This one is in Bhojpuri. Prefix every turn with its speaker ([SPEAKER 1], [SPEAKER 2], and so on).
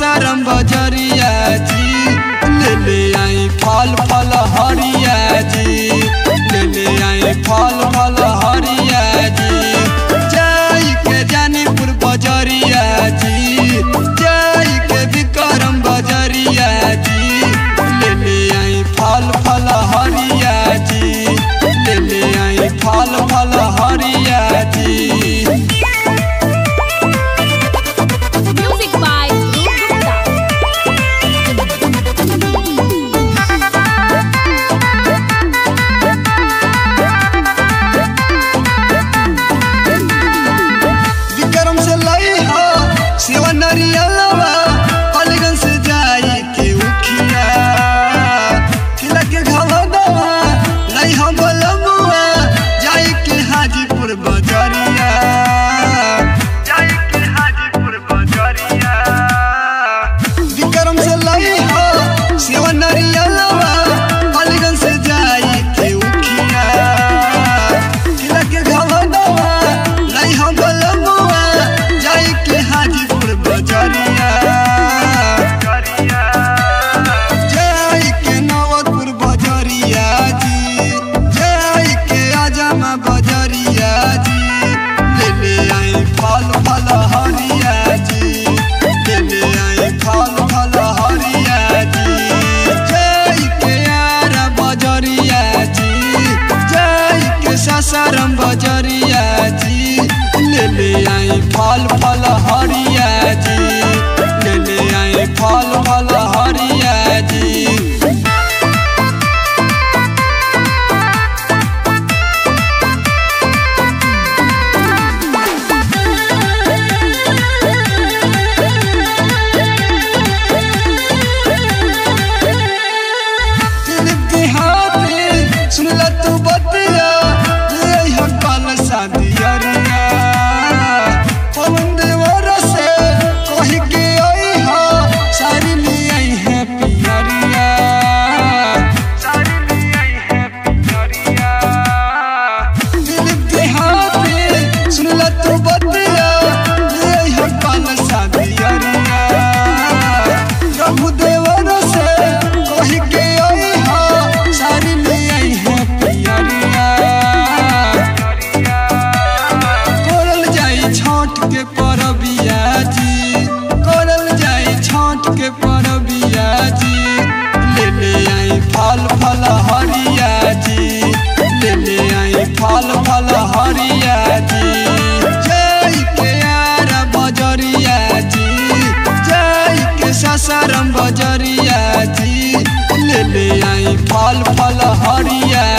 [SPEAKER 1] सासाराम बजरिया जी ले ले आई फल फल हरिया जी ले ले आई फल फल हरिया जी जाई के जानीपुर बजरिया जी जाई के विक्रम बजरिया जी ले ले आई फल फल हरिया जी ले ले आई फल फल हरिया जी
[SPEAKER 2] Music by Dhruv
[SPEAKER 1] विक्रम से लई हो सेवा नरियलवा अलीगंज से जाई के उखिया खिला के घवा दवा लई हो बलमुआ जाई के हाजीपुर बजरिया जाई के हाजीपुर बजरिया विक्रम से लई हो सेवा नरियलवा अलीगंज से जाई के उखिया खिला के घवा दवा लई हो बलमुआ जाई के हाजीपुर बजरिया जाई के नवतपुर बजरिया जी जाई के आजमा बजरिया जी ले ले आई फल फल हरिया जी ले ले आई फल फल हरिया जी जाई के आरा बजरिया जी जाई के सासाराम बजरिया जी ले ले आई फल फल हरिया जी ले ले आई फल फल हरिया जी दिलीप देहाती सुनला तू बतिया ले हो कल शादिया रिया पवन देवर से कही के आई हो सारी ले आई है पियरिया सारी ले आई है पियरिया दिलीप देहाती सुनला तू बतिया ले हो कल शादिया रिया प्रभु देवर से कही के आई हो सारी ले आई है पियरिया करल जाई छठ के परबिया जी करल जाई छठ के परबिया जी ले ले आई फल फल हरिया जी ले ले आई फल फल हरिया जी जय के यार बजरिया जी जय के सासाराम बजरिया जी ले ले आई फल फल हरिया